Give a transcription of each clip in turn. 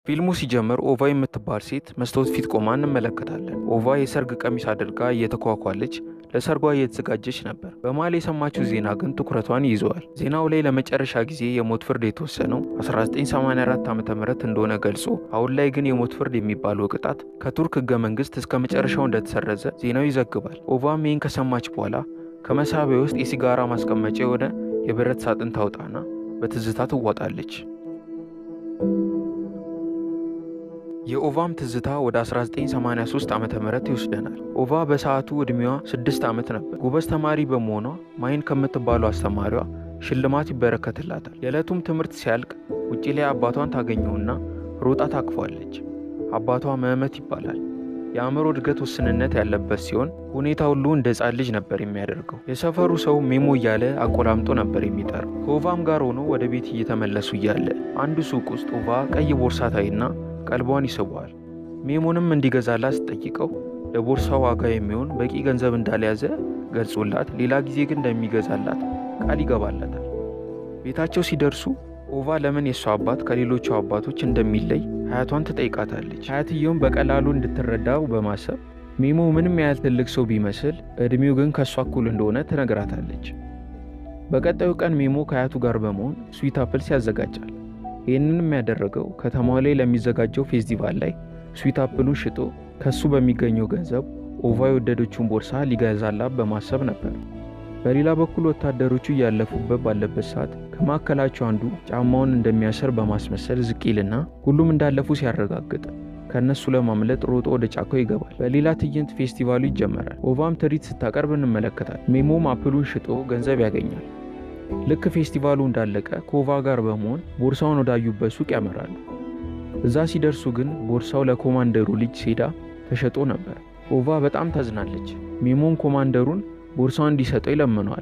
ፊልሙ ሲጀምር ኦቫ የምትባል ሴት መስታወት ፊት ቆማ እንመለከታለን። ኦቫ የሰርግ ቀሚስ አድርጋ እየተኳኳለች ለሰርጓ እየተዘጋጀች ነበር። በመሃል የሰማችው ዜና ግን ትኩረቷን ይዘዋል። ዜናው ላይ ለመጨረሻ ጊዜ የሞት ፍርድ የተወሰነው 1984 ዓ ም እንደሆነ ገልጾ አሁን ላይ ግን የሞት ፍርድ የሚባለው ቅጣት ከቱርክ ህገ መንግስት እስከ መጨረሻው እንደተሰረዘ ዜናው ይዘግባል። ኦቫም ይህን ከሰማች በኋላ ከመሳቢያ ውስጥ የሲጋራ ማስቀመጫ የሆነ የብረት ሳጥን ታውጣና በትዝታ ትዋጣለች። የኦቫም ትዝታ ወደ 1983 ዓ ም ይወስደናል። ኦቫ በሰዓቱ ዕድሜዋ 6 ዓመት ነበር። ጎበዝ ተማሪ በመሆኗ ማይን ከምትባለው አስተማሪዋ ሽልማት ይበረከትላታል። የዕለቱም ትምህርት ሲያልቅ ውጪ ላይ አባቷን ታገኘውና ሮጣ ታቅፏለች። አባቷ መህመት ይባላል። የአእምሮ እድገት ውስንነት ያለበት ሲሆን ሁኔታ ሁሉ እንደ ሕፃን ልጅ ነበር የሚያደርገው። የሰፈሩ ሰው ሜሞ እያለ አቆላምጦ ነበር የሚጠራው። ከኦቫም ጋር ሆኖ ወደ ቤት እየተመለሱ እያለ አንድ ሱቅ ውስጥ ኦቫ ቀይ ቦርሳ ታይና ቀልቧን ይስበዋል። ሜሞንም እንዲገዛላት ስትጠይቀው ለቦርሳ ዋጋ የሚሆን በቂ ገንዘብ እንዳልያዘ ገልጾላት ሌላ ጊዜ ግን እንደሚገዛላት ቃል ይገባላታል። ቤታቸው ሲደርሱ ኦቫ ለምን የእሷ አባት ከሌሎቹ አባቶች እንደሚለይ ሀያቷን ትጠይቃታለች። ሀያትየውም በቀላሉ እንድትረዳው በማሰብ ሜሞ ምንም ያህል ትልቅ ሰው ቢመስል እድሜው ግን ከእሷ እኩል እንደሆነ ትነግራታለች። በቀጣዩ ቀን ሜሞ ከሀያቱ ጋር በመሆን ስዊት አፕልስ ያዘጋጃል። ይህንንም ያደረገው ከተማዋ ላይ ለሚዘጋጀው ፌስቲቫል ላይ ስዊት አፕሉን ሽጦ ከሱ በሚገኘው ገንዘብ ኦቫ የወደደችውን ቦርሳ ሊገዛላት በማሰብ ነበር። በሌላ በኩል ወታደሮቹ እያለፉበት ባለበት ሰዓት ከማዕከላቸው አንዱ ጫማውን እንደሚያስር በማስመሰል ዝቅ ይልና ሁሉም እንዳለፉ ሲያረጋግጥ ከእነሱ ለማምለጥ ሮጦ ወደ ጫካው ይገባል። በሌላ ትዕይንት ፌስቲቫሉ ይጀመራል። ኦቫም ትርኢት ስታቀርብ እንመለከታል። ሜሞም አፕሉን ሽጦ ገንዘብ ያገኛል። ልክ ፌስቲቫሉ እንዳለቀ ከኦቫ ጋር በመሆን ቦርሳውን ወዳዩበት ሱቅ ያመራሉ። እዛ ሲደርሱ ግን ቦርሳው ለኮማንደሩ ልጅ ሴዳ ተሸጦ ነበር። ኦቫ በጣም ታዝናለች። ሜሞን ኮማንደሩን ቦርሳውን እንዲሰጠው ይለምነዋል።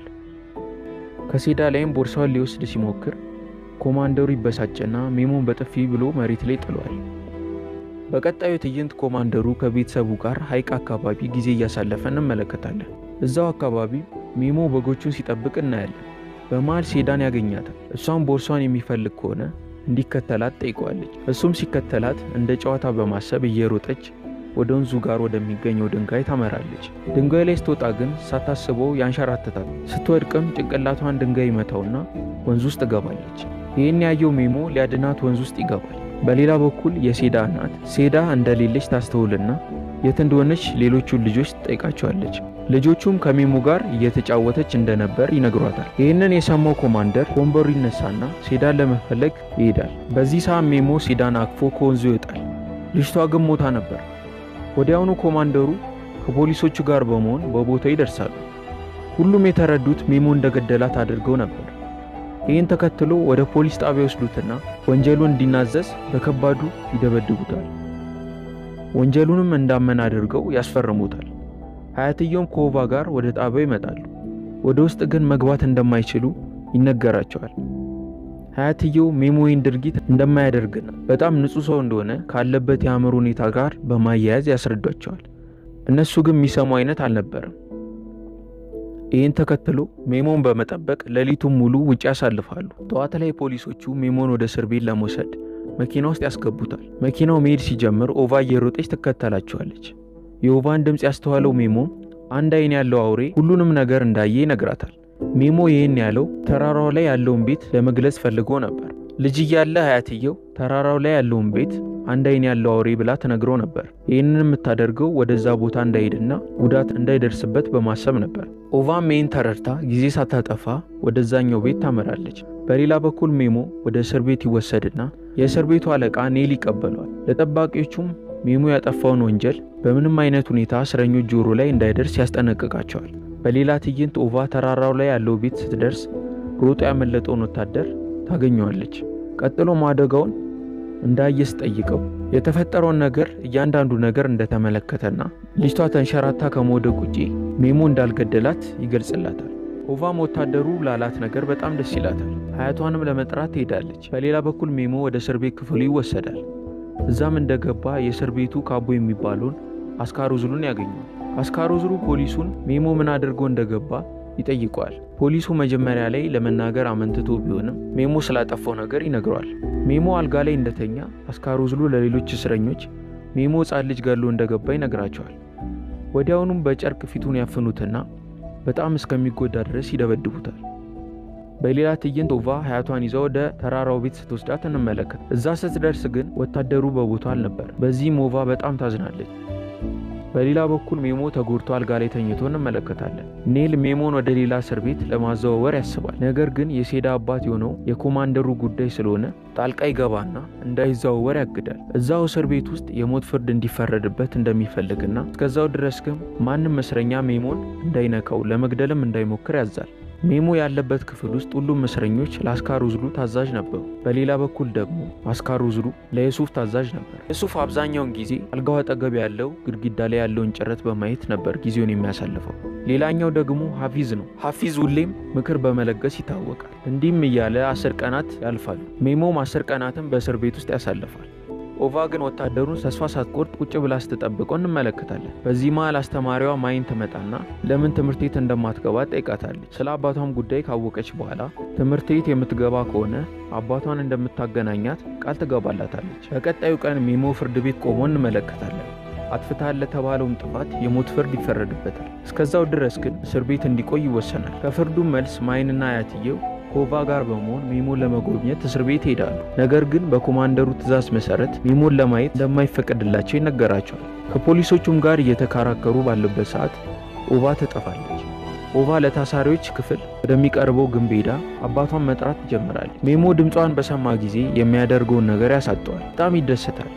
ከሴዳ ላይም ቦርሳውን ሊወስድ ሲሞክር ኮማንደሩ ይበሳጭና ሜሞን በጥፊ ብሎ መሬት ላይ ጥሏል። በቀጣዩ ትዕይንት ኮማንደሩ ከቤተሰቡ ጋር ሐይቅ አካባቢ ጊዜ እያሳለፈ እንመለከታለን። እዛው አካባቢ ሜሞ በጎቹን ሲጠብቅ እናያለን። በመሃል ሴዳን ያገኛታል። እሷም ቦርሷን የሚፈልግ ከሆነ እንዲከተላት ጠይቀዋለች። እሱም ሲከተላት እንደ ጨዋታ በማሰብ እየሮጠች ወደ ወንዙ ጋር ወደሚገኘው ድንጋይ ታመራለች። ድንጋይ ላይ ስትወጣ ግን ሳታስበው ያንሸራትታል። ስትወድቅም ጭንቅላቷን ድንጋይ ይመታውና ወንዝ ውስጥ ትገባለች። ይህን ያየው ሜሞ ሊያድናት ወንዝ ውስጥ ይገባል። በሌላ በኩል የሴዳ እናት ሴዳ እንደሌለች ታስተውልና የት እንደሆነች ሌሎቹን ልጆች ትጠይቃቸዋለች። ልጆቹም ከሜሞ ጋር እየተጫወተች እንደነበር ይነግሯታል። ይህንን የሰማው ኮማንደር ወንበሩ ይነሳና ሴዳን ለመፈለግ ይሄዳል። በዚህ ሰዓት ሜሞ ሴዳን አቅፎ ከወንዙ ይወጣል። ልጅቷ ግን ሞታ ነበር። ወዲያውኑ ኮማንደሩ ከፖሊሶቹ ጋር በመሆን በቦታው ይደርሳሉ። ሁሉም የተረዱት ሜሞ እንደገደላት አድርገው ነበር። ይህን ተከትሎ ወደ ፖሊስ ጣቢያ ይወስዱትና ወንጀሉን እንዲናዘዝ በከባዱ ይደበድቡታል። ወንጀሉንም እንዳመን አድርገው ያስፈርሙታል። ሀያትየውም ከኦቫ ጋር ወደ ጣቢያው ይመጣሉ። ወደ ውስጥ ግን መግባት እንደማይችሉ ይነገራቸዋል። ሀያትየው ሜሞ ይህን ድርጊት እንደማያደርግና በጣም ንጹሕ ሰው እንደሆነ ካለበት የአእምሮ ሁኔታ ጋር በማያያዝ ያስረዷቸዋል። እነሱ ግን የሚሰሙ አይነት አልነበረም። ይህን ተከትሎ ሜሞን በመጠበቅ ሌሊቱን ሙሉ ውጭ ያሳልፋሉ። ጠዋት ላይ ፖሊሶቹ ሜሞን ወደ እስር ቤት ለመውሰድ መኪና ውስጥ ያስገቡታል። መኪናው መሄድ ሲጀምር ኦቫ እየሮጠች ትከተላቸዋለች። የኦቫን ድምፅ ያስተዋለው ሜሞ አንድ አይን ያለው አውሬ ሁሉንም ነገር እንዳየ ይነግራታል። ሜሞ ይህን ያለው ተራራው ላይ ያለውን ቤት ለመግለጽ ፈልጎ ነበር። ልጅ እያለ ሀያትየው ተራራው ላይ ያለውን ቤት አንድ አይን ያለው አውሬ ብላ ተነግሮ ነበር። ይህንን የምታደርገው ወደዛ ቦታ እንዳይሄድና ጉዳት እንዳይደርስበት በማሰብ ነበር። ኦቫም ይህን ተረድታ ጊዜ ሳታጠፋ ወደዛኛው ቤት ታመራለች። በሌላ በኩል ሜሞ ወደ እስር ቤት ይወሰድና የእስር ቤቱ አለቃ ኔል ይቀበለዋል። ለጠባቂዎቹም ሜሞ ያጠፋውን ወንጀል በምንም አይነት ሁኔታ እስረኞች ጆሮ ላይ እንዳይደርስ ያስጠነቅቃቸዋል። በሌላ ትዕይንት ኦቫ ተራራው ላይ ያለው ቤት ስትደርስ ሮጦ ያመለጠውን ወታደር ታገኘዋለች። ቀጥሎም አደጋውን እንዳየ ስጠይቀው የተፈጠረውን ነገር እያንዳንዱ ነገር እንደተመለከተና ልጅቷ ተንሸራታ ከመውደቅ ውጪ ሜሞ እንዳልገደላት ይገልጽላታል። ኦቫም ወታደሩ ላላት ነገር በጣም ደስ ይላታል። ሀያቷንም ለመጥራት ትሄዳለች። በሌላ በኩል ሜሞ ወደ እስር ቤት ክፍሉ ይወሰዳል። እዛም እንደገባ የእስር ቤቱ ካቦ የሚባለውን አስካሮዝሉን ያገኘዋል። አስካሮዝሉ ፖሊሱን ሜሞ ምን አድርጎ እንደገባ ይጠይቀዋል። ፖሊሱ መጀመሪያ ላይ ለመናገር አመንትቶ ቢሆንም ሜሞ ስላጠፋው ነገር ይነግረዋል። ሜሞ አልጋ ላይ እንደተኛ አስካሮዝሉ ለሌሎች እስረኞች ሜሞ ሕፃን ልጅ ገሎ እንደገባ ይነግራቸዋል። ወዲያውኑም በጨርቅ ፊቱን ያፍኑትና በጣም እስከሚጎዳ ድረስ ይደበድቡታል። በሌላ ትዕይንት ኦቫ ሀያቷን ይዛ ወደ ተራራው ቤት ስትወስዳት እንመለከት። እዛ ስትደርስ ግን ወታደሩ በቦታው አልነበር። በዚህም ኦቫ በጣም ታዝናለች። በሌላ በኩል ሜሞ ተጎድቶ አልጋ ላይ ተኝቶ እንመለከታለን። ኔል ሜሞን ወደ ሌላ እስር ቤት ለማዘዋወር ያስባል። ነገር ግን የሴዳ አባት የሆነው የኮማንደሩ ጉዳይ ስለሆነ ጣልቃ ይገባና እንዳይዘዋወር ያግዳል። እዛው እስር ቤት ውስጥ የሞት ፍርድ እንዲፈረድበት እንደሚፈልግና እስከዛው ድረስ ግን ማንም እስረኛ ሜሞን እንዳይነካው ለመግደልም እንዳይሞክር ያዛል። ሜሞ ያለበት ክፍል ውስጥ ሁሉም እስረኞች ለአስካሩዝሉ ታዛዥ ነበሩ። በሌላ በኩል ደግሞ አስካሩዝሉ ለየሱፍ ታዛዥ ነበር። የሱፍ አብዛኛውን ጊዜ አልጋው አጠገብ ያለው ግድግዳ ላይ ያለውን ጭረት በማየት ነበር ጊዜውን የሚያሳልፈው። ሌላኛው ደግሞ ሀፊዝ ነው። ሀፊዝ ሁሌም ምክር በመለገስ ይታወቃል። እንዲህም እያለ አስር ቀናት ያልፋሉ። ሜሞም አስር ቀናትን በእስር ቤት ውስጥ ያሳልፋል። ኦቫ ግን ወታደሩን ተስፋ ሳትቆርጥ ቁጭ ብላ ስትጠብቀው እንመለከታለን። በዚህ መሃል አስተማሪዋ ማይን ትመጣና ለምን ትምህርት ቤት እንደማትገባ ጠይቃታለች። ስለ አባቷም ጉዳይ ካወቀች በኋላ ትምህርት ቤት የምትገባ ከሆነ አባቷን እንደምታገናኛት ቃል ትገባላታለች። በቀጣዩ ቀን ሜሞ ፍርድ ቤት ቆሞ እንመለከታለን። አጥፍታል ለተባለውም ጥፋት የሞት ፍርድ ይፈረድበታል። እስከዛው ድረስ ግን እስር ቤት እንዲቆይ ይወሰናል። ከፍርዱ መልስ ማይንና አያትየው ከኦቫ ጋር በመሆን ሜሞን ለመጎብኘት እስር ቤት ይሄዳሉ። ነገር ግን በኮማንደሩ ትዕዛዝ መሰረት ሜሞን ለማየት እንደማይፈቀድላቸው ይነገራቸዋል። ከፖሊሶቹም ጋር እየተከራከሩ ባለበት ሰዓት ኦቫ ትጠፋለች። ኦቫ ለታሳሪዎች ክፍል ወደሚቀርበው ግንብ ሄዳ አባቷን መጥራት ትጀምራለች። ሜሞ ድምጿን በሰማ ጊዜ የሚያደርገውን ነገር ያሳጠዋል። በጣም ይደሰታል።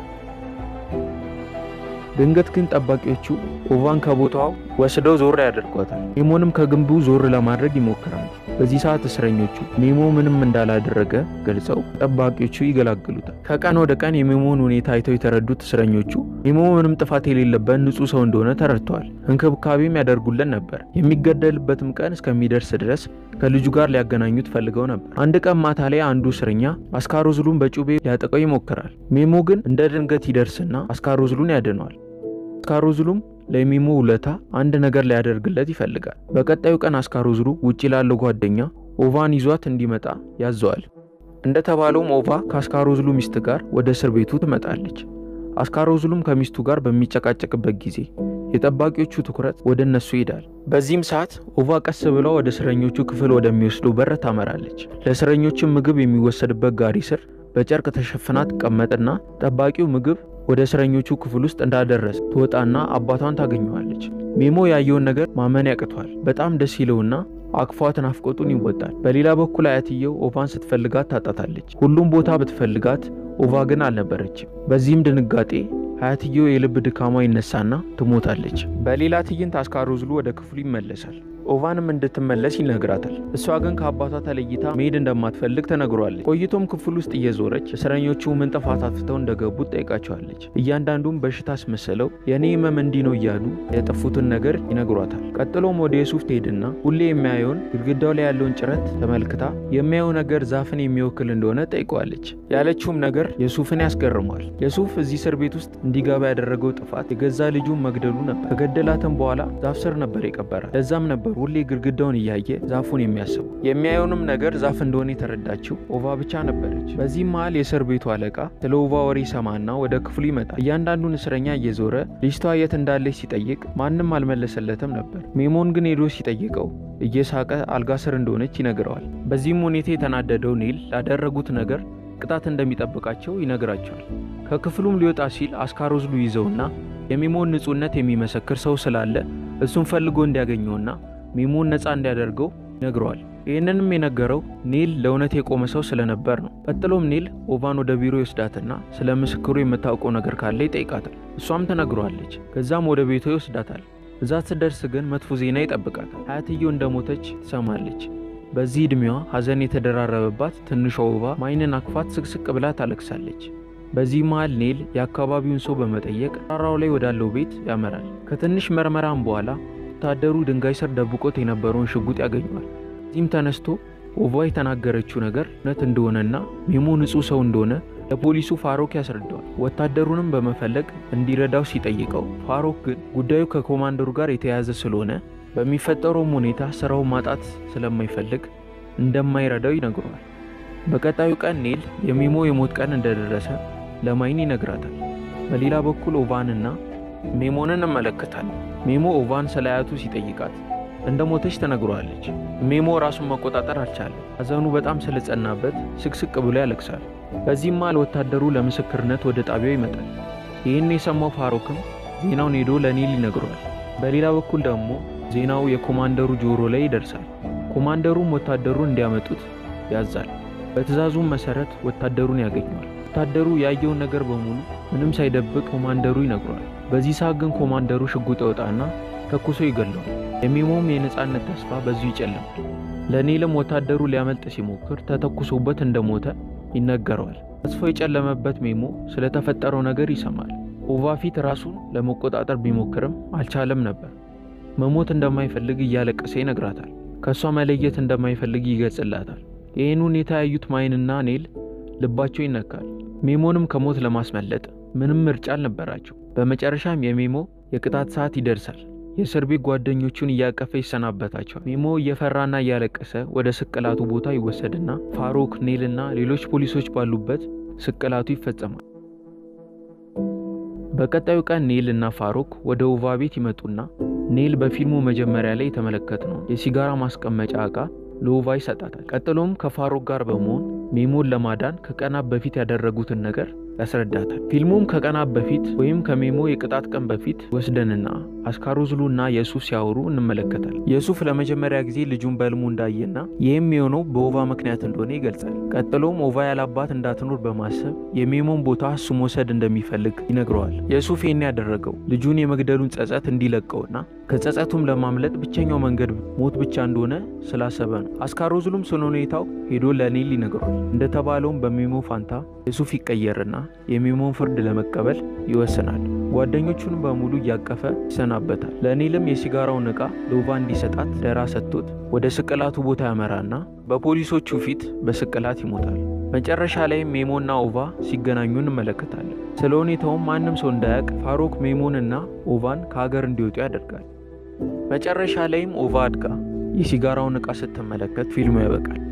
ድንገት ግን ጠባቂዎቹ ኦቫን ከቦታው ወስደው ዞር ያደርጓታል። ሜሞንም ከግንቡ ዞር ለማድረግ ይሞክራሉ። በዚህ ሰዓት እስረኞቹ ሜሞ ምንም እንዳላደረገ ገልጸው ጠባቂዎቹ ይገላግሉታል። ከቀን ወደ ቀን የሜሞን ሁኔታ አይተው የተረዱት እስረኞቹ ሜሞ ምንም ጥፋት የሌለበት ንጹሕ ሰው እንደሆነ ተረድተዋል። እንክብካቤም ያደርጉለን ነበር። የሚገደልበትም ቀን እስከሚደርስ ድረስ ከልጁ ጋር ሊያገናኙት ፈልገው ነበር። አንድ ቀን ማታ ላይ አንዱ እስረኛ አስካሮዝሉን በጩቤ ሊያጠቀው ይሞክራል። ሜሞ ግን እንደ ድንገት ይደርስና አስካሮዝሉን ያድነዋል። አስካሮዝሉም ለሜሞ ውለታ አንድ ነገር ሊያደርግለት ይፈልጋል። በቀጣዩ ቀን አስካሮዝሉ ውጪ ላለው ጓደኛ ኦቫን ይዟት እንዲመጣ ያዘዋል። እንደተባለውም ኦቫ ከአስካሮዝሉ ሚስት ጋር ወደ እስር ቤቱ ትመጣለች። አስካሮዝሉም ከሚስቱ ጋር በሚጨቃጨቅበት ጊዜ የጠባቂዎቹ ትኩረት ወደ እነሱ ይሄዳል። በዚህም ሰዓት ኦቫ ቀስ ብላ ወደ እስረኞቹ ክፍል ወደሚወስደው በር ታመራለች። ለእስረኞችም ምግብ የሚወሰድበት ጋሪ ስር በጨርቅ ተሸፍና ትቀመጥና ጠባቂው ምግብ ወደ እስረኞቹ ክፍል ውስጥ እንዳደረስ ትወጣና አባቷን ታገኘዋለች። ሜሞ ያየውን ነገር ማመን ያቅቷል። በጣም ደስ ይለውና አቅፏት ናፍቆቱን ይወጣል። በሌላ በኩል አያትየው ኦቫን ስትፈልጋት ታጣታለች። ሁሉም ቦታ ብትፈልጋት ኦቫ ግን አልነበረችም። በዚህም ድንጋጤ አያትየው የልብ ድካሟ ይነሳና ትሞታለች። በሌላ ትዕይንት አስካሮዝሉ ወደ ክፍሉ ይመለሳል። ኦቫንም እንድትመለስ ይነግራታል። እሷ ግን ከአባቷ ተለይታ መሄድ እንደማትፈልግ ተነግሯለች። ቆይቶም ክፍል ውስጥ እየዞረች እስረኞቹ ምን ጥፋት አጥፍተው እንደገቡ ጠይቃቸዋለች። እያንዳንዱም በሽታ አስመስለው የእኔ ህመም እንዲህ ነው እያሉ የጠፉትን ነገር ይነግሯታል። ቀጥሎም ወደ የሱፍ ትሄድና ሁሌ የሚያየውን ግድግዳው ላይ ያለውን ጭረት ተመልክታ የሚያየው ነገር ዛፍን የሚወክል እንደሆነ ጠይቀዋለች። ያለችውም ነገር የሱፍን ያስገርሟል። የሱፍ እዚህ እስር ቤት ውስጥ እንዲገባ ያደረገው ጥፋት የገዛ ልጁን መግደሉ ነበር። ከገደላትም በኋላ ዛፍ ስር ነበር የቀበራት። ለዛም ነበር ሁሌ ግድግዳውን እያየ ዛፉን የሚያስቡ የሚያየውንም ነገር ዛፍ እንደሆነ የተረዳችው ኦቫ ብቻ ነበረች። በዚህም መሃል የእስር ቤቱ አለቃ ስለ ኦቫ ወሬ ሰማና ወደ ክፍሉ ይመጣል። እያንዳንዱን እስረኛ እየዞረ ልጅቷ የት እንዳለች ሲጠይቅ ማንም አልመለሰለትም ነበር። ሜሞን ግን ሄዶ ሲጠይቀው እየሳቀ አልጋ ስር እንደሆነች ይነግረዋል። በዚህም ሁኔታ የተናደደው ኔል ላደረጉት ነገር ቅጣት እንደሚጠብቃቸው ይነግራቸዋል። ከክፍሉም ሊወጣ ሲል አስካሮዝሉ ይዘውና የሜሞን ንጹሕነት የሚመሰክር ሰው ስላለ እሱን ፈልጎ እንዲያገኘውና ሜሞን ነፃ እንዲያደርገው ይነግረዋል። ይህንንም የነገረው ኔል ለእውነት የቆመ ሰው ስለነበር ነው። ቀጥሎም ኔል ኦቫን ወደ ቢሮ ይወስዳትና ስለ ምስክሩ የምታውቀው ነገር ካለ ይጠይቃታል። እሷም ትነግረዋለች። ከዛም ወደ ቤቷ ይወስዳታል። እዛ ስትደርስ ግን መጥፎ ዜና ይጠብቃታል። አያትየው እንደሞተች ትሰማለች። በዚህ ዕድሜዋ ሐዘን የተደራረበባት ትንሿ ኦቫ ማይንን አክፋት ስቅስቅ ብላ ታለቅሳለች። በዚህ መሃል ኔል የአካባቢውን ሰው በመጠየቅ ተራራው ላይ ወዳለው ቤት ያመራል። ከትንሽ መርመራም በኋላ ወታደሩ ድንጋይ ስር ደብቆት የነበረውን ሽጉጥ ያገኘዋል። እዚህም ተነስቶ ኦቫ የተናገረችው ነገር እውነት እንደሆነና ሜሞ ንጹሕ ሰው እንደሆነ ለፖሊሱ ፋሮክ ያስረዳዋል። ወታደሩንም በመፈለግ እንዲረዳው ሲጠይቀው ፋሮክ ግን ጉዳዩ ከኮማንደሩ ጋር የተያያዘ ስለሆነ በሚፈጠረውም ሁኔታ ስራውን ማጣት ስለማይፈልግ እንደማይረዳው ይነግረዋል። በቀጣዩ ቀን ኔል የሚሞ የሞት ቀን እንደደረሰ ለማይን ይነግራታል። በሌላ በኩል ኦቫንና ሜሞንን እንመለከታለን። ሜሞ ኦቫን ስለ አያቱ ሲጠይቃት እንደ ሞተች ተነግሯለች። ሜሞ ራሱን መቆጣጠር አልቻለም። ሐዘኑ በጣም ስለጸናበት ስቅስቅ ብሎ ያለቅሳል። በዚህም መሃል ወታደሩ ለምስክርነት ወደ ጣቢያው ይመጣል። ይህን የሰማው ፋሮክም ዜናውን ሄዶ ለኔል ይነግረዋል። በሌላ በኩል ደግሞ ዜናው የኮማንደሩ ጆሮ ላይ ይደርሳል። ኮማንደሩም ወታደሩን እንዲያመጡት ያዛል። በትዕዛዙም መሰረት ወታደሩን ያገኘዋል። ወታደሩ ያየውን ነገር በሙሉ ምንም ሳይደብቅ ኮማንደሩ ይነግረዋል። በዚህ ሰዓት ግን ኮማንደሩ ሽጉጥ ያወጣና ተኩሶ ይገለዋል። የሚሞም የነፃነት ተስፋ በዚሁ ይጨልማል። ለኔልም ወታደሩ ሊያመልጥ ሲሞክር ተተኩሶበት እንደሞተ ይነገረዋል። ተስፋው የጨለመበት ሜሞ ስለተፈጠረው ነገር ይሰማል። ኦቫ ፊት ራሱን ለመቆጣጠር ቢሞክርም አልቻለም ነበር። መሞት እንደማይፈልግ እያለቀሰ ይነግራታል። ከእሷ መለየት እንደማይፈልግ ይገልጽላታል። ይህን ሁኔታ ያዩት ማይንና ኔል ልባቸው ይነካል። ሜሞንም ከሞት ለማስመለጥ ምንም ምርጫ አልነበራቸው። በመጨረሻም የሜሞ የቅጣት ሰዓት ይደርሳል። የእስር ቤት ጓደኞቹን እያቀፈ ይሰናበታቸዋል። ሜሞ እየፈራና እያለቀሰ ወደ ስቅላቱ ቦታ ይወሰድና ፋሮክ፣ ኔልና ሌሎች ፖሊሶች ባሉበት ስቅላቱ ይፈጸማል። በቀጣዩ ቀን ኔል እና ፋሮክ ወደ ኦቫ ቤት ይመጡና ኔል በፊልሙ መጀመሪያ ላይ የተመለከትነው የሲጋራ ማስቀመጫ ዕቃ ለኦቫ ይሰጣታል። ቀጥሎም ከፋሮክ ጋር በመሆን ሜሞን ለማዳን ከቀናት በፊት ያደረጉትን ነገር ያስረዳታል። ፊልሙም ከቀናት በፊት ወይም ከሜሞ የቅጣት ቀን በፊት ወስደንና አስካሮዝሉና የሱፍ ሲያወሩ እንመለከታል። የሱፍ ለመጀመሪያ ጊዜ ልጁን በህልሙ እንዳየና ይህም የሆነው በኦቫ ምክንያት እንደሆነ ይገልጻል። ቀጥሎም ኦቫ ያላባት እንዳትኖር በማሰብ የሜሞን ቦታ እሱ መውሰድ እንደሚፈልግ ይነግረዋል። የሱፍ ይህን ያደረገው ልጁን የመግደሉን ጸጸት እንዲለቀውና ከጸጸቱም ለማምለጥ ብቸኛው መንገድ ሞት ብቻ እንደሆነ ስላሰበ ነው። አስካሮዝሉም ስለ ሁኔታው ሄዶ ለኔል ይነግረዋል። እንደተባለውም በሜሞ ፋንታ የሱፍ ይቀየርና የሜሞን ፍርድ ለመቀበል ይወስናል። ጓደኞቹን በሙሉ እያቀፈ ይሰናበታል። ለኔልም የሲጋራውን ዕቃ ለኦቫ እንዲሰጣት ደራ ሰጥቶት ወደ ስቅላቱ ቦታ ያመራና በፖሊሶቹ ፊት በስቅላት ይሞታል። መጨረሻ ላይም ሜሞና ኦቫ ሲገናኙ እንመለከታለን። ስለ ሁኔታውም ማንም ሰው እንዳያውቅ ፋሮክ ሜሞንና ኦቫን ከሀገር እንዲወጡ ያደርጋል። መጨረሻ ላይም ኦቫ አድጋ የሲጋራውን ዕቃ ስትመለከት ፊልሙ ያበቃል።